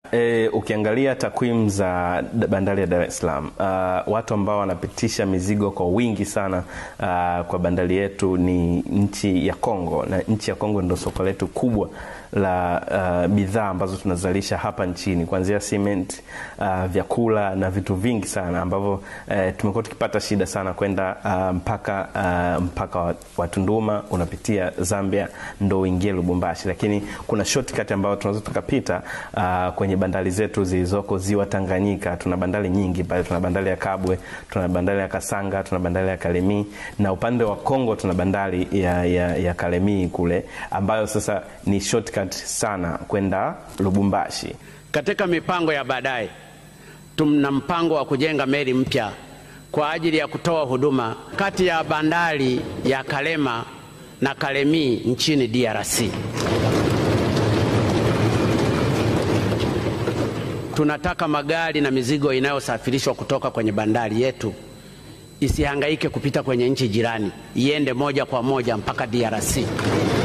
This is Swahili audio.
E, ukiangalia takwimu za d- bandari ya Dar es Salaam uh, watu ambao wanapitisha mizigo kwa wingi sana uh, kwa bandari yetu ni nchi ya Kongo, na nchi ya Kongo ndio soko letu kubwa la uh, bidhaa ambazo tunazalisha hapa nchini kuanzia cement, uh, vyakula na vitu vingi sana ambavyo uh, tumekuwa tukipata shida sana kwenda uh, mpaka uh, mpaka wa- wa Tunduma unapitia Zambia ndo uingie Lubumbashi, lakini kuna shortcut ambayo tunaweza tukapita uh, kwenye bandari zetu zilizoko ziwa Tanganyika. Tuna bandari nyingi pale, tuna bandari ya Kabwe, tuna bandari ya Kasanga, tuna bandari ya Kalemi na upande wa Kongo tuna bandari ya, ya, ya Kalemi kule ambayo sasa ni shortcut sana kwenda Lubumbashi. Katika mipango ya baadaye, tuna mpango wa kujenga meli mpya kwa ajili ya kutoa huduma kati ya bandari ya Kalema na Kalemi nchini DRC. Tunataka magari na mizigo inayosafirishwa kutoka kwenye bandari yetu isihangaike kupita kwenye nchi jirani, iende moja kwa moja mpaka DRC.